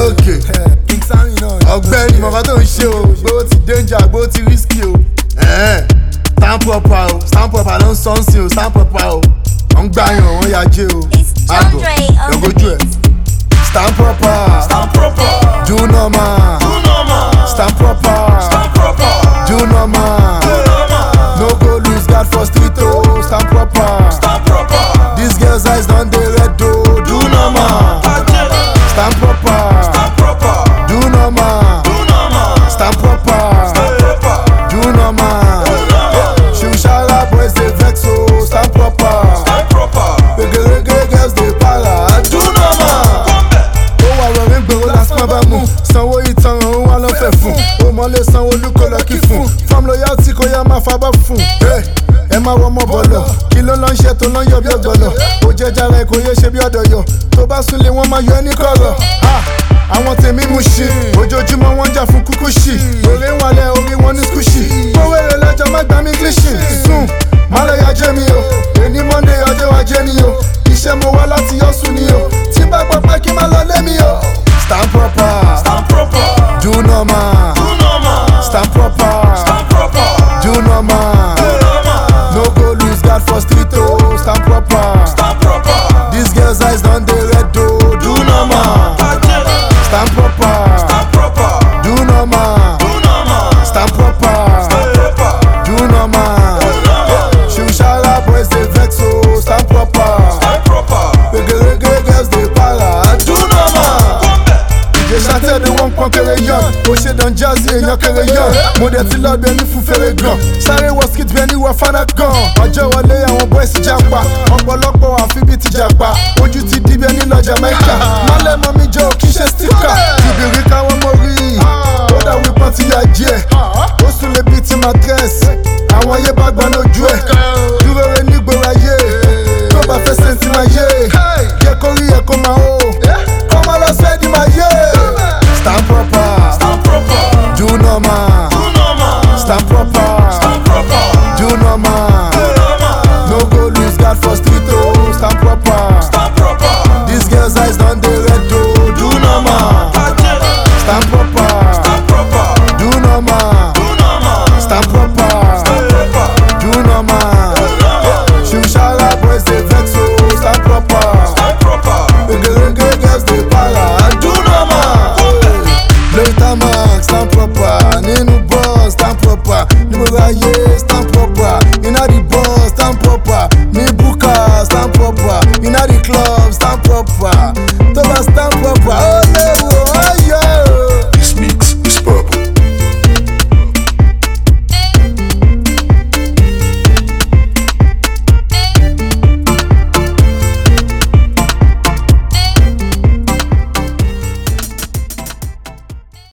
òkè King Sammy náà. ọ̀gbẹ́ni mọ̀ká tó ń ṣe o gbówó ti danger gbówó ti risky o. Ẹ̀hẹ́n, stand proper o stand proper ló ń sọ ń sìn o stand proper o. wọ́n ń gbàyàn wọ́n ya jẹ́ o. It's John Dre on the lọ́gọ́jú ẹ̀. beat. stand proper Stand proper, do normal do normal, stand proper stand proper, do normal do normal, no go lose guard for street o stand proper. stand proper, These girls eyes don dey red o do normal ajere, stand proper stand proper, do normal do normal, stand proper stand proper, do normal ṣùṣàrà boys dey vex o stand proper stand proper, gbẹgẹrẹgẹ girls dey para do normal. ó wà wẹ̀rẹ̀ gbèrò lásán bá mú sanwó ìtanràn ó wà lọ́fẹ̀ẹ́ fún ó mọ̀lẹ́ sanwó olúkọ lọ́kì fún fam loyalty kò yá máa fabọ́ fún. Hey, ẹ máa wọ ọmọ bọ̀lọ̀ kí ló lọ ń ṣe tó lọ ń yọ bí ọ̀gbọ̀lọ̀ ó jẹ́ jára ẹ kò yé ṣe bí ọ̀dọ̀ yọ tó bá súnlé wọn máa yọ ẹ́ ní kọ̀rọ̀. Ah, àwọn tèmi mú ṣe ojoojúmọ́ wọ́n ń jà fún kúkú ṣì òré ń wálẹ̀ orí wọn ní skúṣì kówó èrè lẹ́jọ́ má gbá mi gílíṣì sùn má lọ ya jẹ́ mi o èní monday ọjọ́ wa jẹ́ ni o iṣẹ́ mo wá láti yọ sùn ni o tí bá gbọ́ pé kí n má lọ lé mi o. stand proper stand proper, do normal do normal, stand proper stand proper, do normal do normal, no go lose guard for street o stand proper stand proper, these girls eyes don dey red o do normal ajere, stand proper stand proper, do normal do normal, stand proper stand proper, do normal ṣùṣàrà boys dey vex o stand proper stand proper, gbẹgẹrẹgẹ girls dey para do normal. ìjẹsà tẹ̀lé wọn pọ́n kéré yan ó ṣe dán jazzy èèyàn kéré yan mo dẹ̀ ti lọ́ọ́ bẹ́ẹ̀ ní fún fèrè gan sáré wọ skit bẹ́ẹ̀ ní wọ fana gan ọjọ́ wọlé àwọn boys japa ọ̀pọ̀lọpọ̀ àfi bíi ti japa ojú ti di bẹ́ẹ̀ nílọ jamaica mọ́lẹ̀ mọ́ mi jọ kí ṣe stika ìbìrì káwọn mọ̀ rí i ó dà wípọ́n ti yà jí ẹ̀ ó sùn lè bíi ti matress àwọn ayé bá gbọ́n lójú ẹ̀ dúró re nígboro ayé tó bá fẹ́ sẹ́ńtì máa yé jẹ́ kó rí ẹ̀ kó máa hó kó máa lọ sẹ́ẹ̀